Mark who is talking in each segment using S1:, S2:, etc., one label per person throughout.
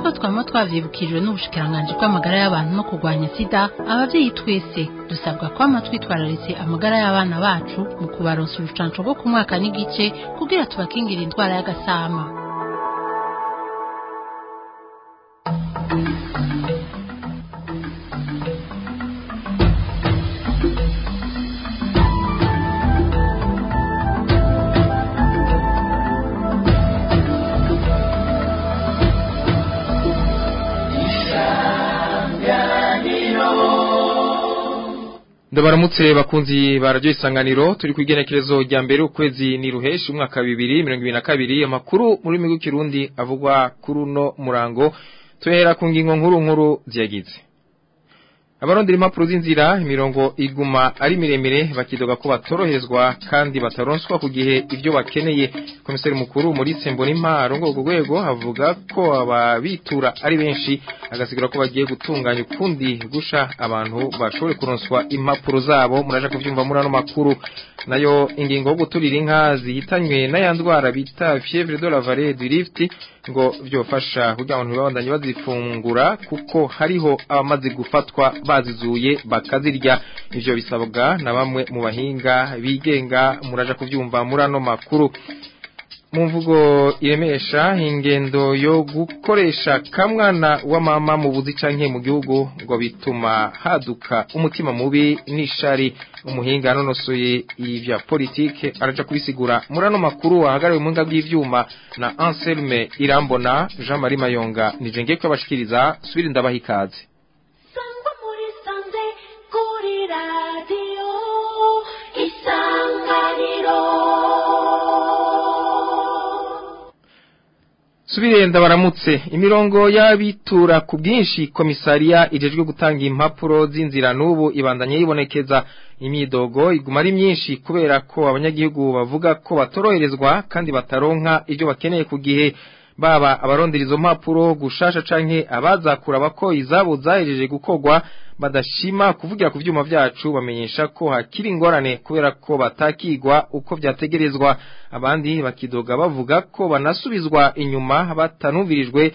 S1: nk'uko twaba twavyibukijwe n'ubushikiranganji bw'amagara y'abantu no kurwanya sida abavyeyi twese dusabwa kwama twitwararitse amagara y'abana bacu mu kubaronsa urucanco rwo ku mwaka n'igice kugira tubakingire indwara y'agasama
S2: ndabaramutse bakunzi ba radio isanganiro turi kwigenekerezo rya mbere ukwezi ni ruheshi umwaka wa 2022 amakuru muri migu kirundi avugwa kuri uno murango tuhera ku ngingo nkuru nkuru ziyagize abarondera impapuro z'inzira imirongo iguma ari miremire bakidoga ko batorohezwa kandi bataronswa ku gihe ibyo bakeneye komiseri mukuru muri Sembonimpa arongo ku rwego avuga ko ababitura ari benshi agasigura ko bagiye gutunganya ukundi gusha abantu bashobore kuronswa impapuro zabo muraje kuvyumva muri ano makuru nayo ingingo yo guturira inka zihitanywe n'ayandwara bita fièvre de la vallée du Rift ngo byofasha kugira ngo ntibabandanye bazifungura kuko hariho abamaze gufatwa bazizuye bakazirya ivyo bisabwa na bamwe mu bahinga bigenga muraja kuvyumva muri ano makuru mu mvugo iremesha ingendo yo gukoresha kamwana wa mama mu buzi canke mu gihugu ngo bituma haduka umutima mubi n'ishari umuhinga nonosoye ivya politike araja kubisigura muri ano makuru ahagariwe mu nga bw'ivyuma na Anselme Irambona Jean Marie Mayonga nije ngiye kwabashikiriza subira ndabaha ikaze
S3: Sangwa muri sanze kuri radio isanganiro
S2: Subire ndabaramutse imirongo y'abitura ku bwinshi komisariya ijejwe gutanga impapuro z'inzira n'ubu ibandanye yibonekeza imyidogo iguma ari myinshi kubera ko abanyagihugu bavuga ko batoroherezwa kandi bataronka ibyo bakeneye ku gihe baba abarondera izo mpapuro gushasha canke abazakura bako izabo zahejeje gukorwa badashima kuvugira ku vyuma vyacu bamenyesha ko hakiri ingorane kubera ko batakigwa uko vyategerezwa abandi bakidoga bavuga ko banasubizwa inyuma batanumvirijwe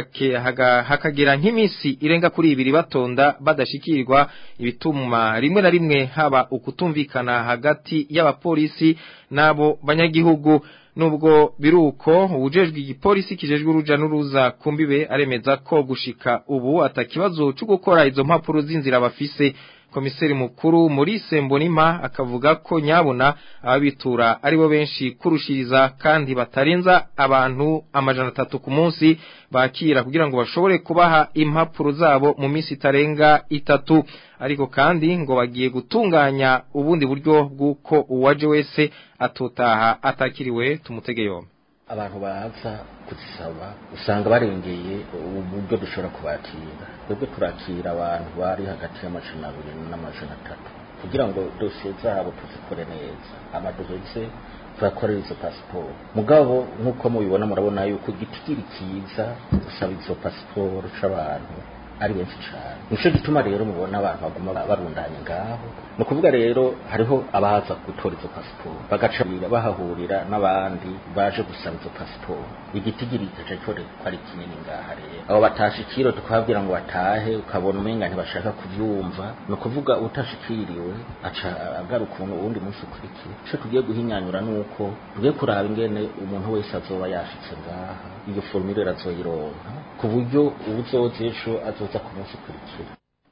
S2: hakagera nk'imisi irenga kuri ibiri batonda badashikirwa ibituma rimwe na rimwe haba ukutumvikana hagati y'abapolisi n'abo banyagihugu nubwo biruko ubujejwe igipolisi kijejwe uruja n'uruza kumbibe aremeza ko gushika ubu atakibazo cyo gukora izo mpapuro z'inzira bafise komiseri mukuru muri Sembonima akavuga ko nyabona ababitura aribo benshi kurushiriza kandi batarenza abantu amajana atatu ku munsi bakira kugira ngo bashobore kubaha impapuro zabo mu minsi itarenga itatu ariko kandi ngo bagiye gutunganya ubundi buryo bw'uko uwaje wese atotaha atakiriwe tumutege yombi
S4: abantu baza kuzisaba usanga barengeye uburyo dushobora kubakira twebwe turakira abantu bari hagati y'amajana abiri n'amajana atatu kugira ngo dosiye zabo tuzikore neza amaduheze turakorera izo pasiporo mugabo nk'uko mubibona murabona yuko igitigiri kiza gusaba izo pasiporo c'abantu ari benshi cyane nico gituma rero mubona abantu baguma barundanye ngaho ni ukuvuga rero hariho abaza gutora izo pasiporo bagaca bahahurira n'abandi baje gusaba izo pasiporo igitigiri gaca cyore ko ari kinini ngaha rero abo batashikiro tukababwira ngo batahe ukabona umenga ntibashaka kuvyumva ni ukuvuga utashikiriwe aca agaruka uwundi munsi ukurikiye ico tugiye guhinyanyura nuko tugiye kuraba ingene umuntu wese azoba yashitse ngaha iyo formule azoyironka ku buryo ubuzoza ejo azoza ku munsi ukurikira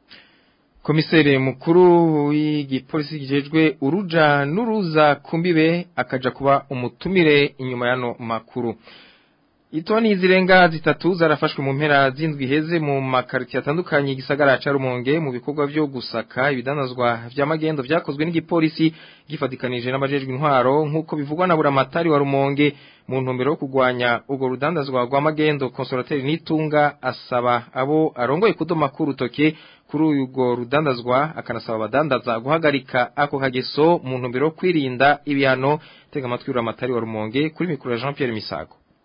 S2: komiseri mukuru w'igipolisi kijejwe uruja n'uruza kumbibe akaja kuba umutumire inyuma yano makuru Itoni zirenga zitatu zarafashwe mu mpera z'indwi heze mu makariti atandukanye igisagara ca Rumonge mu bikorwa byo gusaka ibidanazwa vya magendo vyakozwe n'igipolisi gifatikanije n'abajejwe intwaro nkuko bivugwa na buramatari wa Rumonge mu ntumbero yo kugwanya ugo rudandazwa rwa magendo konsolateri nitunga asaba abo arongoye kudoma ku rutoke kuri ugo rudandazwa akanasaba abadandaza guhagarika ako kageso mu ntumbero yo kwirinda ibihano tega amatwi buramatari wa Rumonge kuri mikoro ya Jean Pierre Misago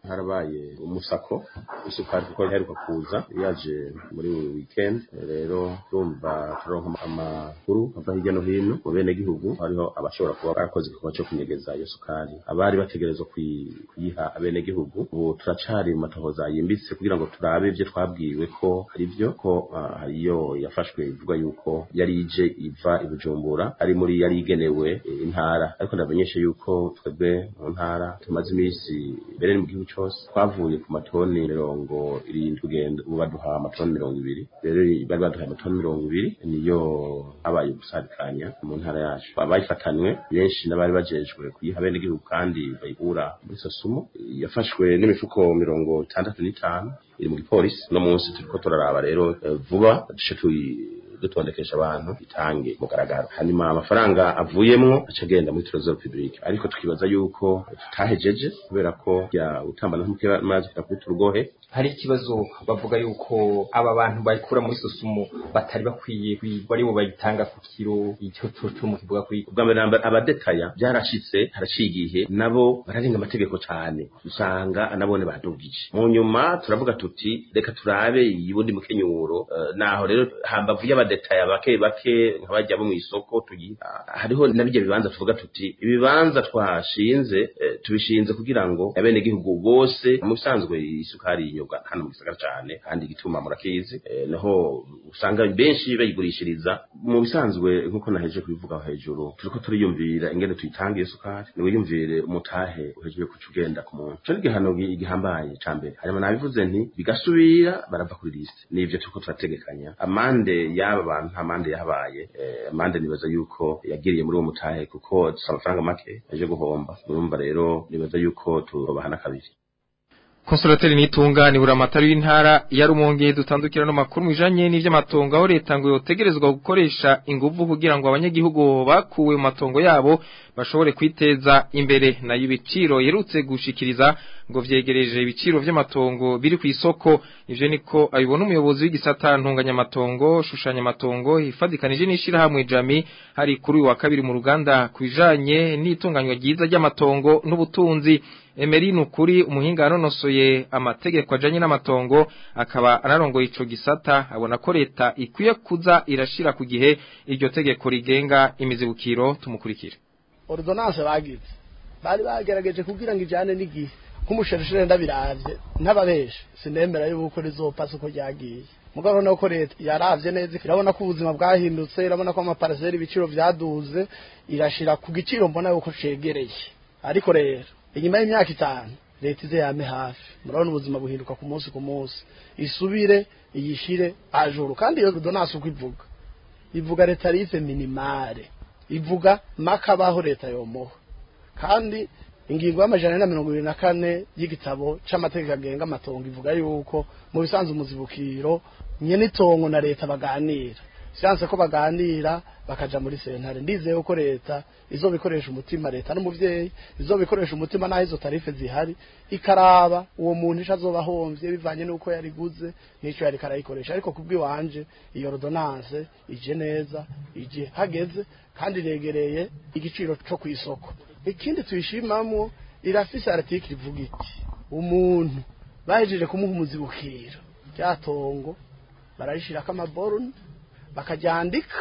S5: harabaye umusako isukari kuko iheruka kuza yaje muri weekend rero urumva turonka amakuru ava hirya no hino mu bene gihugu hariho abashobora kuba barakoze igikorwa cyo kunyegeza iyo sukari abari bategerezwa kuyi- kuyiha abene gihugu ubu turacari mu matohoza yimbitse kugira ngo turabe ibyo twabwiwe ko ari byo ko ah, hariyo yafashwe ivuga yuko yari ije iva i Bujumbura ari muri yari igenewe eh, intara ariko ndamenyeshe yuko twebwe mu ntara tumaze iminsi mbere mu gihugu cyose twavuye ku matoni mirongo irindwi kugenda ubu baduha amatoni mirongo ibiri rero bari baduhaye amatoni mirongo ibiri niyo habaye gusarikanya mu ntara yacu abayifatanywe benshi n'abari bajejwe kuyiha bene igihugu kandi bayikura muri sosumo yafashwe n'imifuko mirongo itandatu n'itanu iri mu gipolisi uno munsi turiko turaraba rero eh, vuba duce tuyi dutondekesha abantu itange mugaragaro hanyuma amafaranga avuyemwo aca agenda muri trésor public ariko tukibaza yuko tutahejeje kubera ko ya utambana nk'amazi kuri turugohe
S2: hari ikibazo bavuga yuko aba bantu bayikura muri sosumo batari bakwiye kwigwa aribo bayitanga ku kiro icyo cyo mu kivuga kuri
S5: ubwa mbere na mbere abadetaya byarashitse haraciye igihe nabo bararenga amategeko cyane usanga nabone badugije mu nyuma turavuga tuti reka turabe iyi bundi mukenyuro eh, naho rero hambavu y'abadetaya bake bake nk'abajya bo mu isoko tuyiha hariho na bijya bibanza tuvuga tuti ibibanza twashinze eh, tubishinze kugira ngo abenegihugu bose mu bisanzwe isukari yinyobwa hano mu gisagara cyane kandi igituma murakizi eh, naho usanga benshi bayigurishiriza mu bisanzwe nk'uko naheje kubivuga aho hejuru turiko turiyumvira ingene tuyitanga iyo sukari niwiyumvire umutahe uhejeje kuca ugenda ku muntu ico ni igihano gi- gihambaye ca mbere hanyuma nabivuze nti bigasubira barava kuri liste nivyo turiko turategekanya amande y'aba bantu nta mande yahabaye eh, amande nibaza yuko yagiriye muri uwo mutahe kuko dufise amafaranga make yaje guhomba urumva rero nibaza yuko tubahana kabiri
S2: Konsolateri nitunga ni buramatari w'intara ya Rumonge dutandukira no makuru mujanye n'ivy'amatongo aho leta ngo yotegerezwa gukoresha inguvu kugira ngo abanyagihugu bakuwe mu matongo yabo bashobore kwiteza imbere nayo ibiciro yerutse gushikiriza ngo vyegereje ibiciro vy'amatongo biri ku isoko ivyo niko abibona umuyobozi w'igisata ntunganya amatongo shushanya amatongo hifadikanije n'ishirahamwe Jami hari kuri uyu wa kabiri mu ruganda kwijanye n'itunganywa ryiza ry'amatongo n'ubutunzi Emery Nukuri umuhinga yanonosoye amategeko ajanye n'amatongo akaba anarongoye ico gisata abona ko leta ikwiye kuza irashira ku gihe iryo tegeko rigenga imizibukiro tumukurikire
S6: ordonance bagize bari bagerageje kugira ngo ijane n'igihe nk'umusherishire ndabiravye ntababeshe sinemera yuko rizopasa uko ryagiye mugabo urabona ko leta yaravye neza irabona ko ubuzima bwahindutse irabona ko amaparaseri ibiciro vyaduze irashira ku giciro mbona yuko cegereye ariko rero inyuma y'imyaka itanu leta ize yame hafi murabona ubuzima buhinduka ku munsi ku munsi isubire iyishire ajuru kandi iyo ordonance uko ivuga ivuga retarife minimale ivuga makabaho leta yomoha kandi ingingo y'amajana ane na mirongo ibiri na kane y'igitabo c'amategeko agenga amatongo ivuga yuko mu bisanzwe umuzibukiro nyene itongo na leta baganira siyanse ko baganira bakaja muri sentare ndizeye ko leta izobikoresha umutima leta n'umuvyeyi izobikoresha umutima naho izo tarife zihari ikaraba uwo muntu ico azoba ahomvye bivanye n'uko yariguze n'ico yariko arayikoresha ariko kubw'iwanje iyo ordonance ije neza ije hageze kandi iregereye igiciro co kw'isoko ikindi tuyishimamwo irafise article ivuga iti umuntu bahejeje kumuha umuzibukiro ryatongo bararishirako amaborune bakaryandika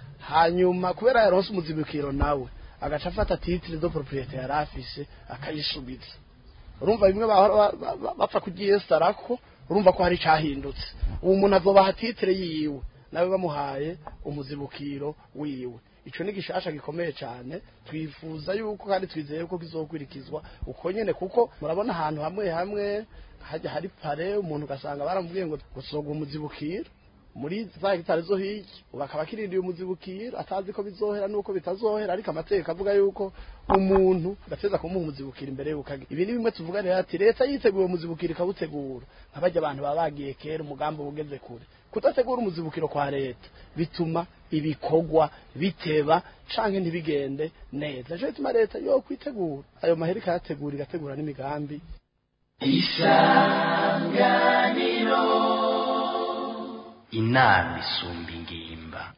S6: hanyuma kubera yaronse umuzibukiro nawe agaca afata titre de propriété yari afise akayisubiza urumva bimwe bahora ba- ba- ba- bapfa kuryestarako urumva ko hari icahindutse uwo muntu azobaha titre yiwe nawe bamuhaye umuzibukiro wiwe ico ni gishasha gikomeye cyane twifuza yuko kandi twizeye ko kizokwirikizwa uko nyene kuko murabona ahantu hamwe hamwe hajya hari pare umuntu ugasanga baramubwiye ngo gusoga umuzibukiro muri za hegitari zo hirya ubu akaba akirindiye umuzibukiro atazi ko bizohera nuko bitazohera ariko amategeko avuga yuko umuntu gateza kumuha umuzibukiro imbere y'uko agira ibi ni bimwe tuvuga rero ati leta yiteguye umuzibukiro ikawutegura nk'abajya abantu baba bagiye kera umugambi uba ugeze kure kudategura umuzibukiro kwa leta bituma ibikorwa biteba canke ntibigende neza nico bituma leta yo kwitegura ayo mahera ikayategura igategura n'imigambi
S7: inama isumba ingimba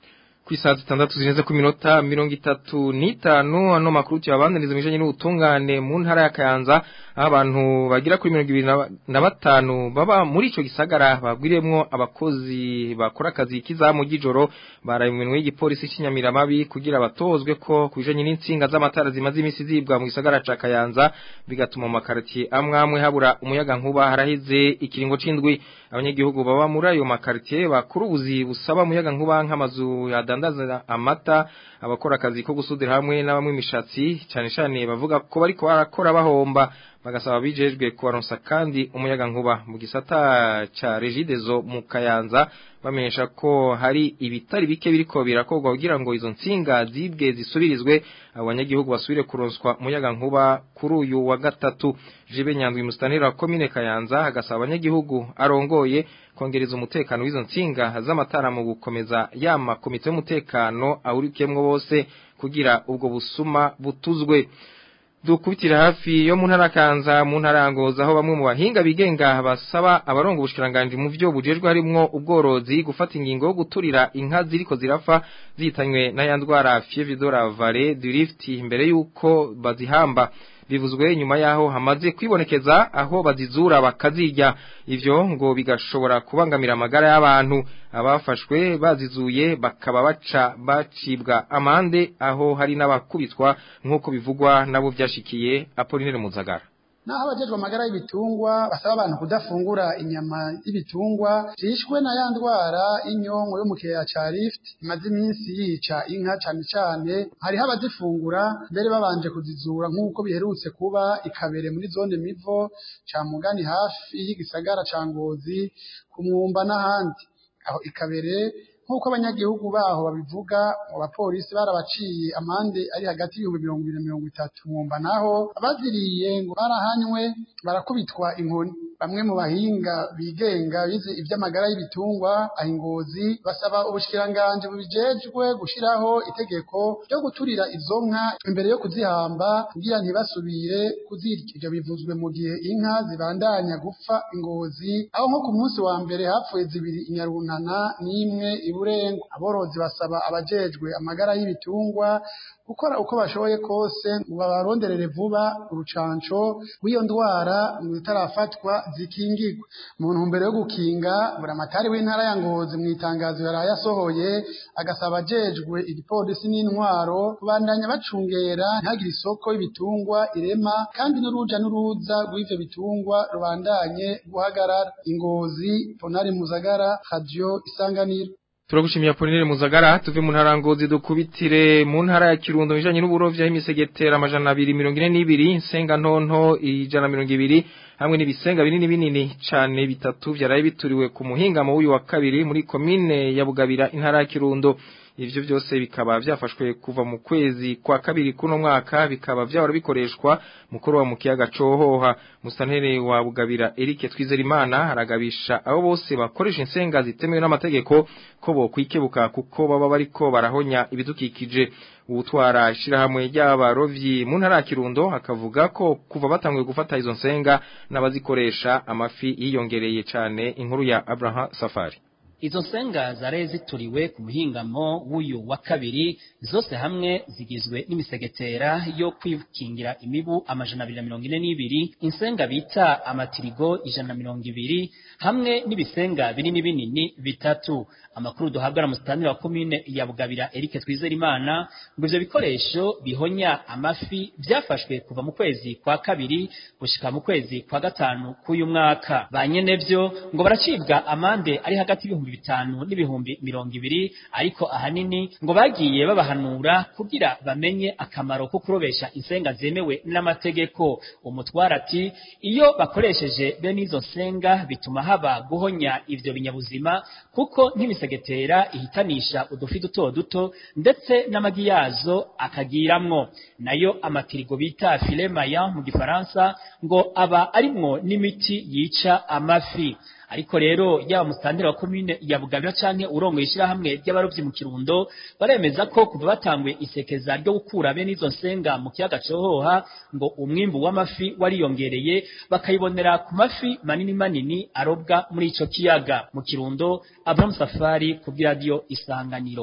S2: ku isaha zitandatu zirenze ku minota mirongo itatu n'itanu ano makuru tuyabandaniriza mu bijanye n'ubutungane mu ntara ya Kayanza aho abantu bagira kuri mirongo ibiri na- na batanu baba muri ico gisagara babwiremwo abakozi bakora akazi k'izamu ry'ijoro baraye mu minwe y'igipolisi cy'inyamiramabi kugira batozwe ko ku bijanye n'insinga z'amatara zimaze imisi zibwa mu gisagara ca Kayanza bigatuma mu makaritiye amwe amwe habura umuyaga nkuba haraheze ikiringo c'indwi abanyagihugu baba muri ayo makaritiye bakuru ubuzi busaba umuyaga nkuba nk'amazu yadandaza amata abakora akazi ko gusudira hamwe n'abamwe imishatsi cyane cyane bavuga ko bariko barakora bahomba bagasaba bijejwe kubaronsa kandi umuyaga nkuba mu gisata ca Regidezo mu Kayanza bamenyesha ko hari ibitari bike biriko birakorwa kugira ngo izo nsinga zibwe zisubirizwe abanyagihugu basubire kuronswa umuyaga nkuba kuri uyu wa gatatu Jibe Nyandwi mustanira wa komine Kayanza agasaba abanyagihugu arongoye kongereza umutekano w'izo nsinga z'amatara mu gukomeza yama komite y'umutekano awurikemwo bose kugira ubwo busuma butuzwe dukubitira hafi yo mu ntara kanza mu ntara ya Ngozi aho bamwe mu bahinga bigenga basaba abarongo ubushikiranganje mu byo bujejwe harimwo ubworozi gufata ingingo yo guturira inka ziriko zirafa zitanywe na ya ndwara fièvre de la vallée du Rift imbere yuko bazihamba bivuzwe nyuma yaho hamaze kwibonekeza aho bazizura bakazirya ivyo ngo bigashobora kubangamira amagara y'abantu abafashwe bazizuye bakaba baca bacibwa amande aho hari n'abakubitwa nk'uko bivugwa nabo vyashikiye Apollinaire Muzagara
S7: naho abajejwe amagara y'ibitungwa basaba abantu kudafungura inyama y'ibitungwa zishwe na ya ndwara y'inyonko yo mu kiyaya ca Rift imaze iminsi yica inka cane cane hariho abazifungura mbere babanje kuzizura nk'uko biherutse kuba ikabere muri zone mivo ca mugani hafi y'igisagara ca Ngozi ku mwumba n'ahandi aho ikabere nk'uko abanyagihugu baho babivuga mu bapolisi barabaciye amande ari hagati y'ibihumbi mirongo ibiri na mirongo itatu mwumva naho abaziriye ngo barahanywe barakubitwa inkoni bamwe mu bahinga bigenga bize iby'amagara y'ibitungwa ahingozi basaba ubushikiranganje bubijejwe gushiraho itegeko ryo guturira izo nka imbere yo kuzihamba kugira ntibasubire kuzirya ibyo bivuzwe mu gihe inka zibandanya gupfa ingozi aho nko ku munsi wa mbere hapfuye zibiri inyarunana n'imwe iburengo aborozi basaba abajejwe amagara y'ibitungwa gukora uko bashoboye kose ngo babaronderere vuba urucanco rw'iyo ndwara ngo itarafatwa zikingirwe mu ntumbero yo gukinga buramatari w'intara ya Ngozi mu itangazo yaraye asohoye agasaba abajejwe igipolisi n'intwaro kubandanya bacungera ntihagire isoko y'ibitungwa irema kandi n'uruja n'uruza rw'ivyo bitungwa rubandanye guhagarara ingozi ponari muzagara radio isanganiro
S2: Turagushimiye Apollinaire Muzagara tuve mu ntara ngozi dukubitire mu ntara ya Kirundo bijanye n'uburovyi y'imisegetera amajana 242 insenga ntonto ijana 200 hamwe n'ibisenga binini binini cane bitatu vyaraye bituriwe ku muhingamo w'uyu wa kabiri muri komine ya Bugabira intara ya Kirundo ivyo byose bikaba vyafashwe kuva mu kwezi kwa kabiri kuno mwaka bikaba vyahora bikoreshwa mukuru wa mukiyaga cohoha musantere wa Bugabira Eric Twizerimana aragabisha abo bose bakoresha insenga zitemewe n'amategeko ko bo kwikebuka kuko baba bariko barahonya ibidukikije ubutwara ishirahamwe ry'abarovyi mu ntara ya Kirundo akavuga ko kuva batanguye gufata izo nsenga n'abazikoresha amafi yiyongereye cane inkuru ya Abraham Safari
S8: Izo nsenga zaraye zituriwe ku muhingamo w'uyu wa kabiri zose hamwe zigizwe n'imisegetera yo kwikingira imibu amajana abiri na mirongo ine n'ibiri insenga bita amatirigo ijana na mirongo ibiri hamwe n'ibisenga binini binini bitatu amakuru duhabwa na musitani wa komine ya Bugabira Eric Twizerimana ngo ivyo bikoresho bihonya amafi vyafashwe kuva mu kwezi kwa kabiri gushika mu kwezi kwa gatanu k'uyu mwaka banyenevyo ngo baracibwa amande ari hagati y'ibihumbi bitanu n'ibihumbi mirongo ibiri ariko ahanini ngo bagiye babahanura kugira bamenye akamaro ko kurobesha insenga zemewe n'amategeko umutwara ati iyo bakoresheje bene izo nsenga bituma haba guhonya ivyo binyabuzima kuko nk'imisegetera ihitanisha udufi duto duto ndetse n'amagi yazo akagiramwo nayo amatirigo bita filet mayan mu gifaransa ngo aba arimwo n'imiti yica amafi ariko rero yaba musitanteri wa komine ya Bugabira canke urongoye ishirahamwe ry'abarovyi mu Kirundo baremeza ko kuva batangwe isekeza ryo gukura bene izo nsenga mu kiyaga cohoha ngo umwimbu w'amafi wariyongereye bakayibonera ku mafi manini manini arobwa muri ico kiyaga mu Kirundo Abraham Safari ku radio Isanganiro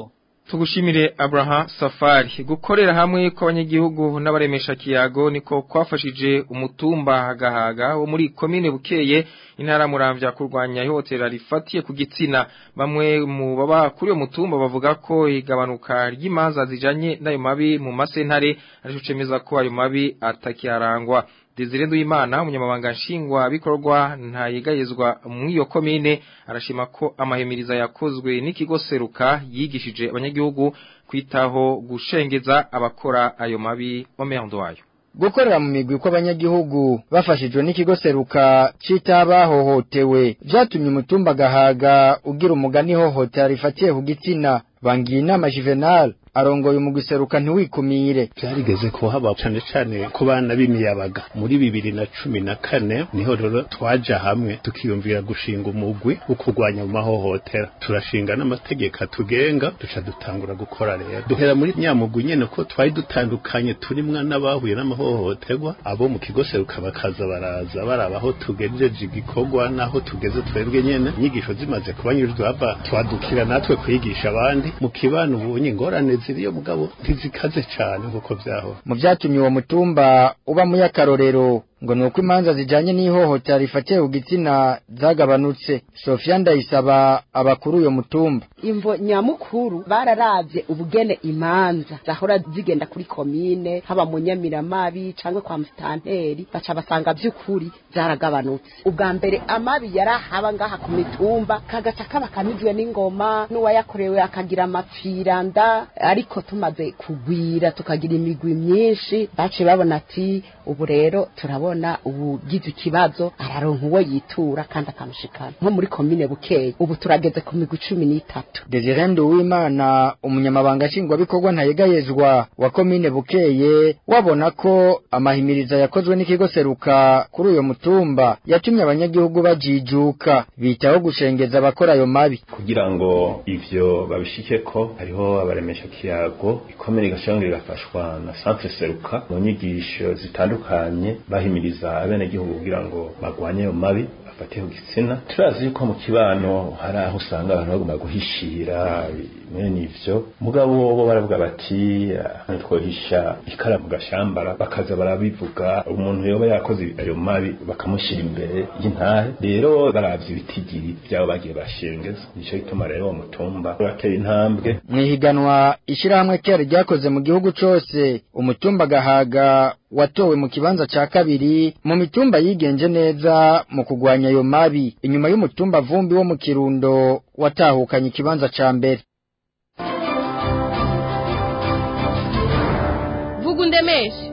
S2: Tugushimire Abraham Safari gukorera hamwe kw'abanyagihugu n'abaremesha kiyago niko kwafashije umutumba hagahaga wo muri komine bukeye intara muramvya kurwanya ihotera rifatiye ku gitsina bamwe mu baba kuri uyo mutumba bavuga ko igabanuka ry'imanza zijanye n'ayo mabi mu masentare arico cemeza ko ayo mabi atakiharangwa Desire Nduwimana umunyamabanga nshingwa bikorwa ntayegayezwa mu iyo komine arashima ko amahemiriza yakozwe n'ikigo seruka yigishije abanyagihugu kwitaho gushengeza abakora ayo mabi omerndo wayo
S9: gukorera mu migwi kw'abanyagihugu bafashijwe n'ikigo seruka citabahohotewe vyatumye umutumba gahaga ugira umugani hohotera rifatiye ku gitsina bangiye inama Juvenal arongoye umugwi seruka ntiwikumire
S10: byarigeze kuhaba cane cane ku bana b'imiyabaga muri bibiri na cumi na kane niho rero twaja hamwe tukiyumvira gushinga umugwi wo kurwanya mu mahohotera turashinga n'amategeko atugenga duca dutangura gukora rero duhera muri nyamugwi nyene ko twari dutandukanye turimwa n'abahuye n'amahohoterwa abo mu kigo seruka bakaza baraza baraba aho tugejeje igikorwa n'aho tugeze twebwe nyene inyigisho zimaze kubanyurizwa hava twadukira natwe kwigisha abandi mu kibano ubunye ingorane ziriyo mugabo ntizikaze cane nkuko vyahora
S9: mu vyatumye uwo mutumba uba mu y'akarorero ngo nuko imanza zijanye n'ihohotera rifatiye ku gitsina zagabanutse Sofia ndayisaba abakuru uyo mutumba
S11: imvo nyamukuru bararavye ubugene imanza zahora zigenda kuri komine haba mu nyamiramabi canke kwa mustanteri baca basanga vy'ukuri zaragabanutse ubwa mbere amabi yarahaba ngaha ku mitumba kagaca kaba kamijwe n'ingoma n'uwayakorewe akagira amapfiranda ariko tumaze kugwira tukagira imigwi myinshi baciye babona ati ubu rero turabona ubugize ikibazo araronka uwo yitura kandi akamushikana nko muri komine bukeye ubu turageze ku migwi cumi n'itatu
S9: Desire Nduwimana umunyamabanga nshingwabikorwa ntayegayezwa wa komine bukeye wabona ko amahimiriza yakozwe n'ikigo seruka kuri uyo mutumba yatumye abanyagihugu bajijuka bitaho gushengeza abakora ayo mabi
S5: kugira ngo ivyo babishike ko hariho abaremesha kiyago ikomere igashanga rigafashwa na centre seruka mu nyigisho zitandukanye bahimiriza abenegihugu kugira ngo bagwanye ayo mabi bafatiye ku gitsina turazi yuko mu kibano hari aho usanga abantu bagomba guhishira mwene ivyo mugabo bo baravuga bati ntitwohisha ikara mu gashambara bakaza barabivuga umuntu yoba yakoze ayo mabi bakamushyira imbere y'intahe rero baravye ibitigiri vyabo bagiye bashengeza nico gituma rero uwo mutumba uratera intambwe
S9: mwihiganwa ishirahamwe kera ryakoze mu gihugu cose umutumba gahaga watowe mu kibanza ca kabiri mu mitumba yigenje neza mu kugwanya ayo mabi inyuma y'umutumba vumbi wo mu kirundo watahukanye ikibanza ca mbere
S12: vuga undemeshe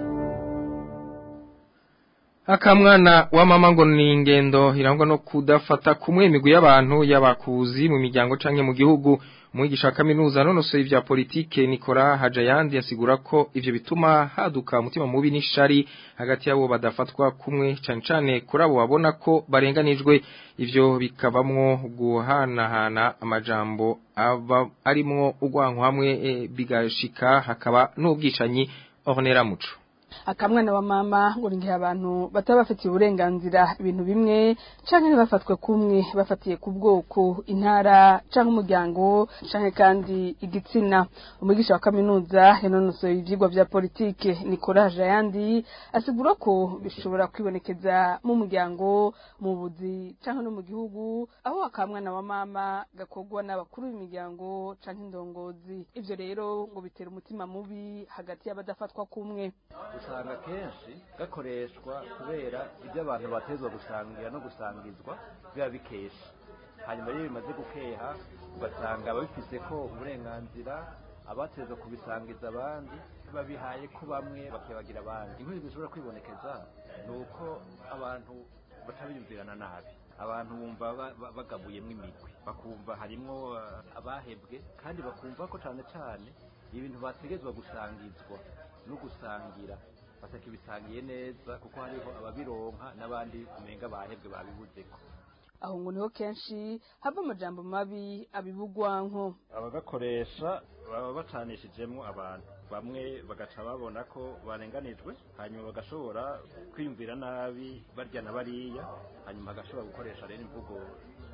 S2: akamwana wa mama ngo ni ingendo irangwa no kudafata kumwe imigwi y'abantu y'abakuzi mu miryango canke mu gihugu umwigisha wa kaminuza nonosoye ivya politike Nikora Hajayandi yasigura ko ivyo bituma haduka umutima mubi n'ishari hagati yabo badafatwa kumwe cane cane kuri abo babona ko barenganijwe ivyo bikabamwo guhanahana amajambo aba arimwo ugwanko hamwe e, bigashika hakaba n'ubwicanyi Ornera Muco
S12: akamwana wa mama ngo ngihe abantu bataba bafitiye uburenganzira ibintu bimwe canke ntibafatwe kumwe bafatiye ku bwoko intara canke umuryango canke kandi igitsina umwigisha wa kaminuza yanonosoye ivyigwa vya politike Nicolas Jayandi asigura ko bishobora kwibonekeza mu muryango mu buzi canke no mu gihugu aho akamwana wa mama gakogwa n'abakuru b'imiryango canke indongozi ivyo rero ngo bitera umutima mubi hagati y'abadafatwa kumwe
S13: usanga kenshi gakoreshwa kubera ibyo abantu batezwa gusangira no gusangizwa biba bikesha hanyuma iyo bimaze gukeha ugasanga ababifise ko uburenganzira abatezwa kubisangiza abandi babihaye ko bamwe bakibagira abandi inkuru zishobora kwibonekeza ni uko abantu batabiyumvirana nabi abantu bumva bagabuyemo imigwi bakumva harimwo abahebwe kandi bakumva ko cyane cyane ibintu bategezwa gusangizwa no gusangira batakibisangiye neza kuko hariho ababironka n'abandi umenga bahebwe babibuzeko
S12: aho ngo niho kenshi hava amajambo mabi abibugwanko
S13: abagakoresha baba bacanishijemo abantu bamwe bagaca babona ko barenganijwe hanyuma bagashobora kwiyumvira nabi barya na bariya hanyuma bagashobora gukoresha rero imvugo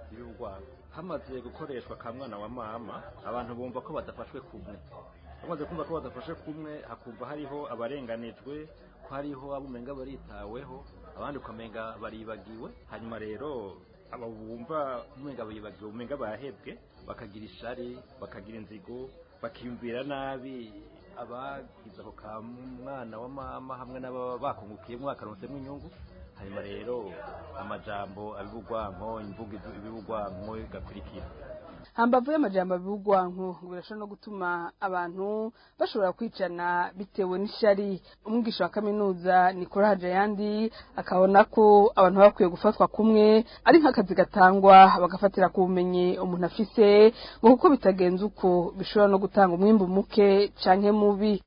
S13: y'urwango hamaze gukoreshwa ka mwana wa mama abantu bumva ko badafashwe kumwe bamaze kumva ko badafashe kumwe hakumva hariho abarenganijwe ko hariho abo umenga baritaweho abandi ukamenga baribagiwe hanyuma rero aba bumva umenga bibagiwe umenga bahebwe bakagira ishari bakagira inzigo bakiyumvira nabi abagize ako ka mwana wa mama hamwe n'ababa bakungukiyemo bakaronsemo inyungu hanyuma rero amajambo abibugwanko imvugo ibibugwanko igakurikira
S12: hambavu y'amajambo abibugwanko ngo birashobora no gutuma abantu bashobora kwicana bitewe n'ishari umwigisha wa kaminuza Nicola Hajayandi akabona ko abantu baba bakwiye gufatwa kumwe ari nk'akazi gatangwa bagafatira ku bumenyi umuntu afise ngo kuko bitagenze uko bishobora no gutanga umwimbu muke canke mubi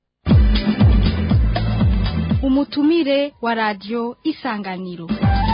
S14: umutumire wa radio isanganiro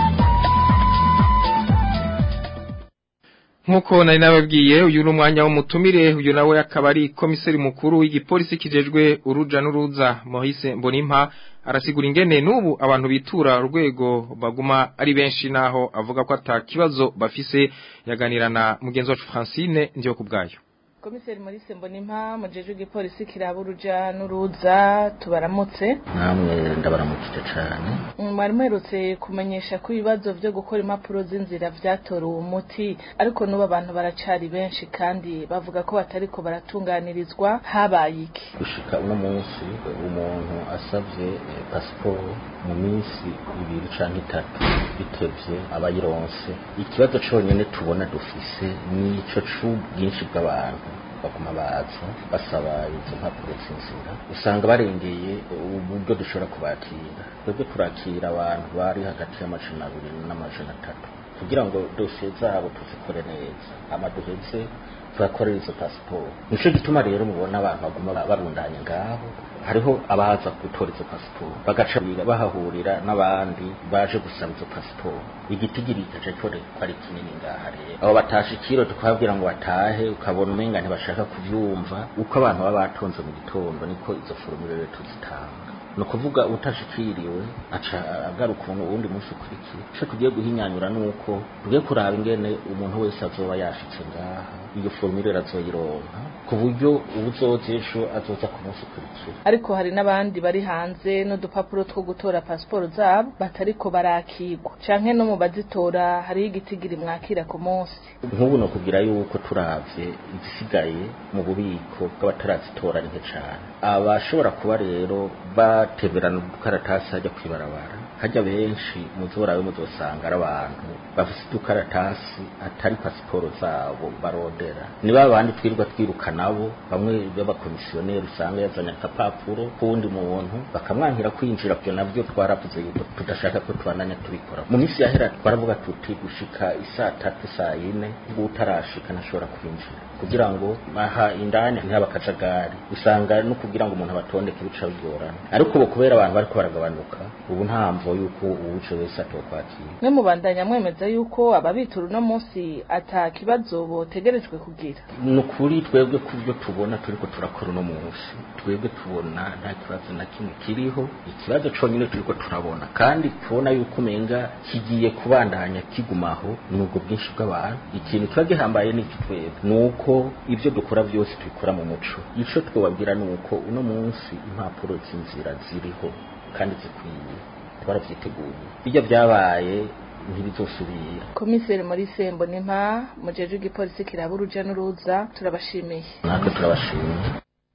S2: Nkuko nari nababwiye uyu ni umwanya w'umutumire uyu nawe akaba ari komiseri mukuru w'igipolisi kijejwe uruja n'uruza Moise Mbonimpa arasigura ingene n'ubu abantu bitura urwego baguma ari benshi naho avuga ko atakibazo bafise yaganirana mugenzi wacu Francine ndiyo kubgayo
S15: komiseri Maurice Mbonimpa mujeje w'igipolisi kiraba uruja n'uruza tubaramutse
S4: namwe ndabaramukije cyane
S15: mwari muherutse kumenyesha ko ibibazo byo gukora impapuro z'inzira vyatorewe umuti ariko n'ubu abantu baracari benshi kandi bavuga ko batariko baratunganirizwa habaye iki
S4: gushika uno munsi umuntu asavye eh, pasiporo mu minsi ibiri canke itatu bitevye abayironse ikibazo conyene tubona dufise nico c'ubwinshi bw'abantu baguma baza basaba izo mpapuro z'inzira usanga barengeye uburyo dushobora kubakira twebwe turakira abantu bari hagati y'amajana abiri n'amajana atatu kugira ngo dosiye zabo tuzikore neza amaduheze turakorera izo pasiporo nico gituma rero mubona abantu baguma barundanye ngaho hariho abaza gutora izo pasiporo bagaca bahahurira n'abandi baje gusaba izo pasiporo igitigiri gace tore ko ari kinini ngaha rero abo batashikiro tukababwira ngo batahe ukabona umenga ntibashaka kuvyumva uko abantu baba batonze mu gitondo niko izo forumire rero tuzitanga ni ukuvuga utashikiriwe aca agaruka umuntu uwundi munsi ukurikiye ico tugiye guhinyanyura nuko tugiye kuraba ingene umuntu wese azoba yashitse ngaha iyo formule azoyironka ku buryo ubuzoza ejo azoza ku munsi ukurikira
S15: ariko hari n'abandi bari hanze n'udupapuro two gutora pasiporo zabo batariko barakirwa canke no mu bazitora hariho igitigiri mwakira ku munsi
S4: nk'ubu no kugira yuko turavye izisigaye mu bubiko bw'abatarazitora ni nke cane abashobora kuba rero bateberana udukaratasi hajya kwibarabara hajya benshi muzorawe muzosanga ari abantu bafise udukaratasi atari pasiporo zabo barondera ni ba bandi twirirwa twiruka nabo bamwe b'abakomisiyoneri usanga yazanye akapapuro k'uwundi muntu bakamwankira kwinjira byo navyo twaravuze yuko tudashaka ko tubandanya tubikora mu minsi yahera twaravuga tuti gushika isaa tatu saa yine ngo utarashika ntashobora kwinjira kugira ngo aha indani ntihaba akajagari usanga no kugira ngo umuntu abatondeke bica bigorana ariko ubu kubera abantu bariko baragabanuka ubu nta mvo yuko uwuje wese atokwakira
S15: mwe mubandanya mwemeza yuko ababitura uno munsi ata kibazo botegerejwe kugira
S4: ni ukuri twebwe ku byo tubona turiko turakora uno munsi twebwe tubona nta kibazo na kimwe kiriho ikibazo conyine turiko turabona kandi tubona yuko umenga kigiye kubandanya kigumaho ni ubwo bwinshi bw'abantu ikintu kiba gihambaye n'iki twebwe ni uko ibyo dukora byose tubikora mu muco ico twobabwira ni uko uno munsi impapuro z'inzira ziriho kandi zikwiye twaravyiteguye bijya byabaye ntibizosubira
S15: komiseri Maurice Mbonimpa mujeje w'igipolisi kiraba uruja n'uruza turabashimiye
S4: natwe turabashimiye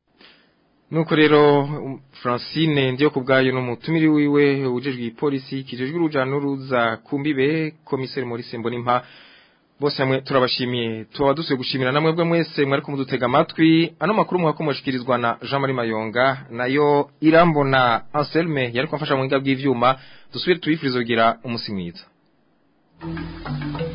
S2: Nuko rero um, Francine ndiyo kubgayo no mutumiri wiwe ujejwe ipolisi kijejwe uruja n'uruza kumbibe komiseri Maurice Mbonimpa bose hamwe turabashimiye tuba dusuye gushimira namwe bwe mwese mwari kumudutega amatwi ano makuru muhakomushikirizwa na Jean Marie Mayonga nayo irambona Anselme yari kumfasha mu ngiga bw'ivyuma dusubire tubifurizo kugira umusi mwiza